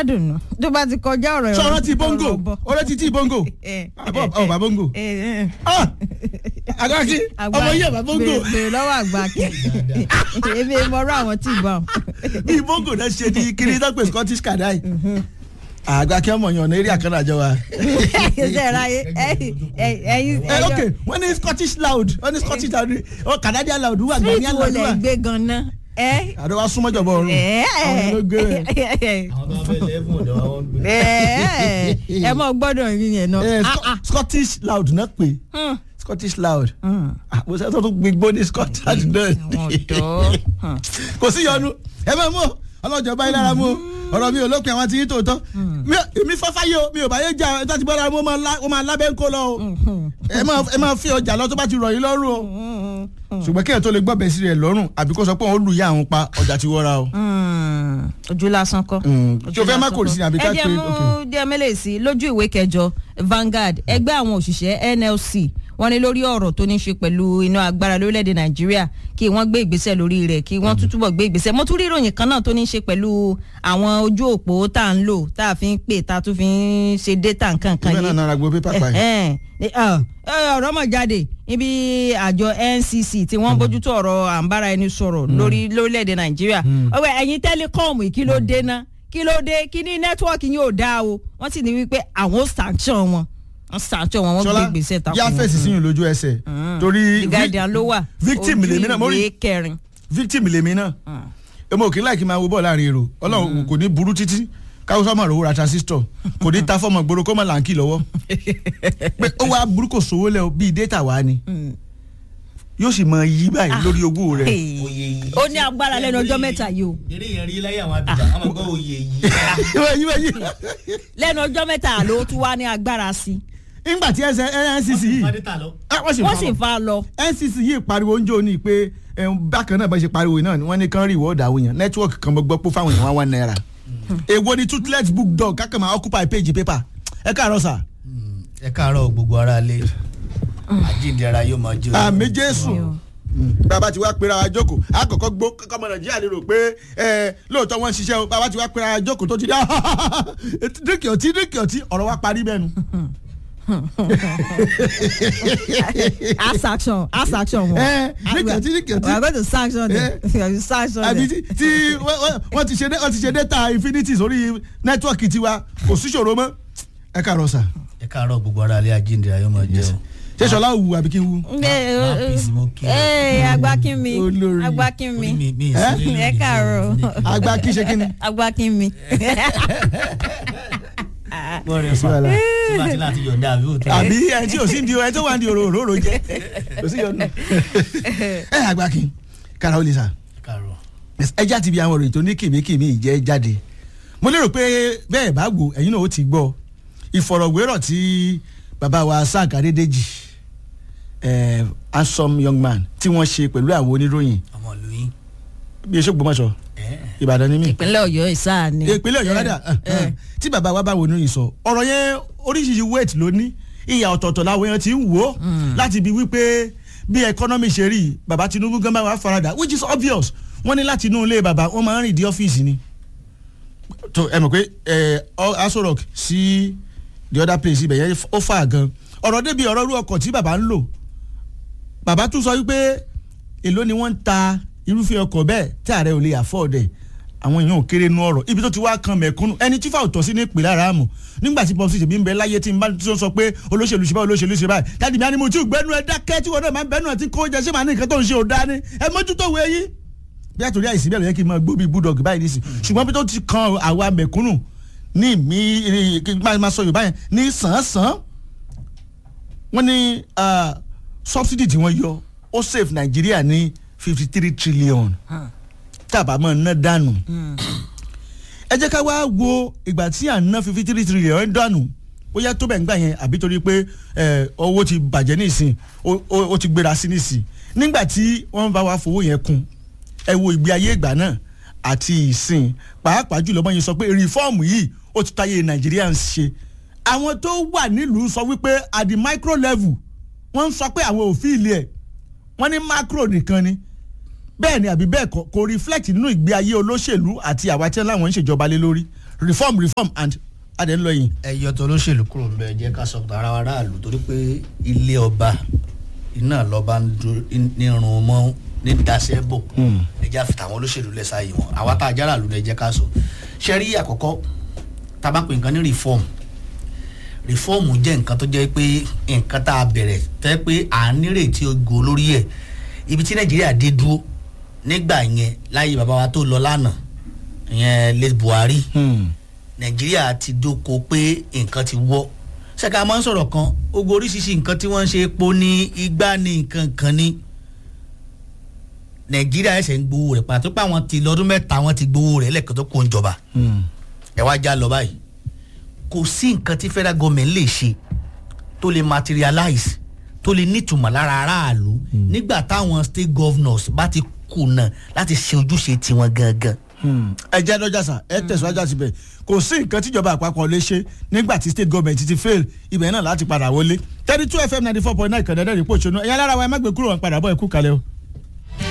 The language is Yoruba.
I don't know tó bá ti kọjá ọ̀rọ̀ sọ̀rọ̀ ti bongo ọ̀rọ̀ bọ̀. ọ̀rọ̀ ti ti bongo Eh, àbọ̀ ọ̀bà bongo eh, eh. Ah! àgbàkí Àgbà- ọmọ yìí ọ̀bà bongo bèrè- bèrè lọ́wọ́ àgbà kí èmi mọ̀rọ̀ àwọn tí ì bá wọn. bí bongo náà ṣe di kiri tó pè Scottish kadai àgbàkí ọmọ yẹn ọ̀nà eré àkànnà àjọ wa. ṣe ráyé ẹyin ẹyin ẹ ok wọ́n ní Scottish loud wọ́n ní Scottish loud ọ Canadian loud wà street Ghanaian wo loud lẹ wà. gbé ganan ẹ àdó wa súnmọ́ jọ̀bọ̀ ọ̀run àwọn ló gbé rẹ̀. àwọn tó wá fẹ́ lẹ́fún ọ̀dọ̀ wa wọ́n gbé. ẹ ẹ mọ gbọ́dọ̀ rí yẹn náà. Eh, Ah, Sco- ah. Scottish loud náà pè Hmm, Scottish loud hmm. mo sẹ́ tó tún gbígbó ní Scotland náà àwọn ọ̀dọ́. Hmm. kò sí yọnu ẹ bá mú o ọlọ́jọ́ báyìí lára mú o ọ̀rọ̀ mi ò lópin àwọn tí yín tòótọ́ Mi ò- èmi fọ́fá yìí o mi ò bá yé jà ẹ tó ti bọ́ lára mú o máa lá- o máa lábẹ́ ń kó lọ o ẹ máa ẹ máa fi ọjà lọ tó bá ti rọ̀ yín lọ́rùn o ṣùgbọ́n kí ẹ̀ tó lè gbọ́ bẹ̀ sí rẹ̀ lọ́rùn àbí kó sọ pé òun lù yá àwọn pa ọjà ti wọ́ra o. Hmm, ojú lásán kọ́. tí o fẹ́ má kò sí àbí ká ẹ jẹ́ pé mú díẹ̀ mẹ́lẹ̀ sí lójú ìwé kẹjọ Vanguard ẹgbẹ́ àwọn òṣìṣẹ́ NLC wọ́n ní lórí ọ̀rọ̀ tó ní ṣe pẹ̀lú iná agbára lórílẹ̀‐èdè Nàìjíríà kí wọ́n gbé ìgbésẹ̀ lórí rẹ̀ kí wọ́n tún túbọ̀ gbé ìgbésẹ̀ mo tún rí ìròyìn kan náà tó ní ṣe pẹ̀lú àwọn ojú òpó tá à ń lò tá a fi ń pè tá a tún fi ń ṣe data nǹkan kan ìgbẹ́ náà yìí nara gbọ́ pépà pa ẹ̀. Ẹ̀hẹ́n. Ẹ, ọ, ọ̀rọ̀ mọ̀ jáde níbi àjọ NCC tí wọ́n bójútó ọ̀rọ̀ àǹbára ẹni sọ̀rọ̀ lórí lórílẹ̀‐èdè Nàìjíríà ọwọ́ ẹ̀yin tẹ́lẹ̀kọ́ọ̀mù kí ló dé ná kí ló dé kí ní nẹ́tíwọ́ọ̀kì yín ò dáa o wọ́n sì ní wípé àwọn ò sanction wọn wọ́n sanction wọn wọ́n gbé Ṣọlá ìgbésẹ̀ takò yá fèsì síyìn lójú ẹsẹ̀ torí The Guardian ló wà victim lèmi náà mo ojú rí ìwé kẹrin. victim lèmi náà èmi ò kí láì kí n máa wo bọ́ọ̀lù láàrin èrò ọlọ́run kò ní burú títí káwọ́ sọ́mọ̀ rò ra transistor kò ní ta fọ́mọ̀ gbòòrò kó mọ̀ láǹkì lọ́wọ́ pé ó wá burú kò sówó lẹ́ o bíi data wá ni yóò sì mọ yí báyìí lórí owó rẹ̀ oyè yìí. ó ní agbára lẹ́nu ọjọ́ mẹ́ta yìí o eré yẹn rí láyé àwọn abidjan àwọn gbọ́ oyè yìí. yí báyìí lẹ́nu ọjọ́ mẹ́ta ló tún wá ní agbára sí nígbà tí ẹsẹ̀ NCC yìí fadé ta lọ. ah, wọ́n sì wọ́n fa sì wọn. fa lọ. NCC yìí pariwo oúnjẹ òní pé eh, bákan náà bá ṣe pariwo náà ni wọ́n ní kán rí ìwọ́ọ̀dà àwọn èèyàn nẹ́tíwọ́ọ̀kì kan gbọ́ pé fáwọn èèyàn wá one naira èwo ni toothless book dog kákan máa occupy page paper ẹ káàárọ̀ sà ẹ káàárọ̀ gbogbo ara lé àjíǹde ara yóò máa jó. àmì jésù bàbá ti wá pera wa jókòó àkọ́kọ́ gbó kọ́kọ́ ọmọ nàìjíríà lè rò pé ẹ lóòótọ́ wọ́n ń ṣiṣẹ́ o bàbá ti wá pera wa jókòó tó ti dá dínkì ọtí dínkì ọtí ọ̀rọ̀ wa parí bẹ́ẹ̀ nu. ask action ask action wọn. ẹ dínkì ọtí dínkì ọtí we are going to sanction them we are sanction àbí them. tí tí wọ́n- wọ́n- wọ́n ti ṣe dé- wọ́n ti ṣe data infinity sórí nẹ́tíwọ̀kì tiwa kò sí ṣòro mọ́ ẹ káàárọ̀ sà ẹ káàárọ̀ gbogbo ara lé àjíǹde ara yóò máa jó. ṣé sọlá wù àbí kí n wù. ẹ peace, mo kí ẹ. ẹ agbákinmi Olórí. agbákinmi Orí mi- mi ì Eh? sí nínú ẹ mi, káàárọ̀. mi ò ní- àgbà kí ṣe kí ni. agbákinmi. bọ́ọ̀rẹ̀ fà wàhálà. tí bá ti láti yọ̀ǹda àbí òtún. àbí ẹni tí ò sí di ẹni tó wà ní òrò òróró jẹ kò sí yọnu. ẹ àgbà kí kára ó lè sà ẹ káàárọ̀. ẹ já ti bi àwọn òròyìn tó ní kìmíkìmí ìjẹ́ jáde mo lérò pé bẹ́ẹ̀ bá wò ẹ̀yin náà ó ti gbọ́ ìfọ̀rọ̀wérọ̀ tí bàbá wa Frank Adédèjì eh, handsome young man tí wọ́n ṣe pẹ̀lú àwọn oníròyìn ọmọ ìlú yín. bí eṣó gbọmọṣọ ẹ Ìbàdàn ni mí ìpínlẹ̀ Ọ̀yọ́ ìsáà ni. ìpínlẹ̀ Ọ̀yọ́ ládà tí bàbá wa bá wo oníròyìn sọ ọ̀rọ̀ yẹn oríṣiríṣi weight ló ní ìyà ọ̀tọ̀ọ̀tọ̀ làwọn èèyàn ti ń wò ó láti bi wípé bí economy ṣe rí bàbá Tinubu gan bá wà farada which is obvious wọ́n ní láti inú ilé bàbá wọ́n máa ń rìn dé ọ́fíìsì ni tó ẹ mọ̀ pé ẹ Aso Rock sí the other place ibẹ̀ yẹn ó fà gan ọ̀rọ̀ débi ọ̀rọ̀ irú ọkọ̀ tí bàbá ń lò bàbá tún sọ wípé èló ni wọ́n ń ta irúfẹ́ ọkọ̀ bẹ́ẹ̀ tí ààrẹ ò lè afford ẹ̀ àwọn èèyàn ò kéré nú ọ̀rọ̀ ibi tó ti wá kan mẹ̀kúnnù ẹni tí fáwọn tọ́ sí ní ìpìlẹ̀ ara mọ̀ nígbà tí pọ́sí ṣèbí ń bẹ láyé tí n bá tí ó sọ pé olóṣèlú ṣe báyìí olóṣèlú ṣe báyìí dáàdì mi á ní mo tí ò gbẹ́nu ẹ dákẹ́ tí wọn náà máa ń bẹ́nu àti kó jẹ ṣé màá ní nǹkan tó ń ṣe ò dání ẹ mójútó wo eyín bí àtòrí àìsí bẹ́ẹ̀ ló yẹ kí n máa gbó bí bulldog báyìí nísì ṣùgbọ́n bí tó ti kan àwa mẹ̀kúnnù ní mi kí n máa sọ Yorùbá yẹn ní sàn-án-sàn wọ́n ní subsidy tí wọ́n yọ ó save Nàìjíríà ní fifty three trillion tàbá mọ̀ ná dànù ẹ jẹ́ ká wá wo ìgbà tí à ń ná fifty three trillion dànù ó yẹ tó bẹ̀ ń gbà yẹn àbí torí pé owó ti bàjẹ́ nísìn ó ti gbéra sí nísìn nígbà tí wọ́n bá wa fowó yẹn kún ẹ wo ìgbé ayé ìgbà náà àti ìsìn pàápàá jùlọ bọ́n yẹn sọ pé rìfọ́ọ̀mù yìí ó ti táyé nàìjíríà ń ṣe àwọn tó wà nílùú sọ wípé at the micro level wọ́n ń sọ pé àwọn ò fi ilé ẹ̀ wọ́n ní macro nìkan ni bẹ́ẹ̀ ni àbí bẹ́ẹ̀ kọ́ kò reflect nínú ìgbé ayé olóṣèlú àti àwa tí láwọn ń ṣèjọba lé lórí reform reform and adé ń lọ yìí. ẹyọ tó olóṣèlú kúrò ń bẹ jẹ́ ká sọ ara wa ráàlú torí pé ilé ọba iná lọ́ba ń dún ní irun mọ́ ní dasẹ́ bò ẹjẹ́ àfi tàwọn olóṣèlú lẹ̀ sáàyè wọn àwa tá a jára lù lẹ̀ jẹ́ ká sọ ṣe rí àkọ́kọ́ tá a bá pè nǹkan ní reform reform jẹ́ nǹkan tó jẹ́ pé nǹkan tá a bẹ̀rẹ̀ tẹ́ pé à ń nírètí ogo lórí ẹ̀ ibi tí nàìjíríà dé dúró nígbà yẹn láyé bàbá wa tó lọ lánàá ìyẹn late buhari nàìjíríà ti dóko pé nǹkan ti wọ́ ṣẹ́ka máa ń sọ̀rọ̀ kan ogun oríṣiríṣi nǹkan tí wọ́n ń ṣe epo ní igbá ní nǹkan kan ní nàìjíríà ẹsẹ̀ ń gbowó rẹ̀ pàtó pé àwọn ti lọ́dún mẹ́ta wọ́n ti gbowó rẹ̀ lẹ́ẹ̀kan tó kó ń jọba ẹ wá já lọ báyìí kò sí nǹkan tí federal government lè ṣe tó lè materialize tó lè nítumọ̀ lára aráàlú nígbà táwọn state governors bá ti kùnà láti ṣe ojúṣe tiwọn gangan ẹ jẹ́ lọ́jà sà ẹ tẹ̀síwájú àti bẹ̀ kò sí nǹkan tíjọba àpapọ̀ lè ṣe nígbà tí state government ti fail ibẹ̀ náà láti padà wọlé thirty two fm ninety four point nine kẹ̀dẹ́dẹ́ rìpọ̀ ṣonú ẹ̀yà lára wa ẹ má gbé kúrò wọn padà bọ̀ ẹ kú kalẹ̀ o.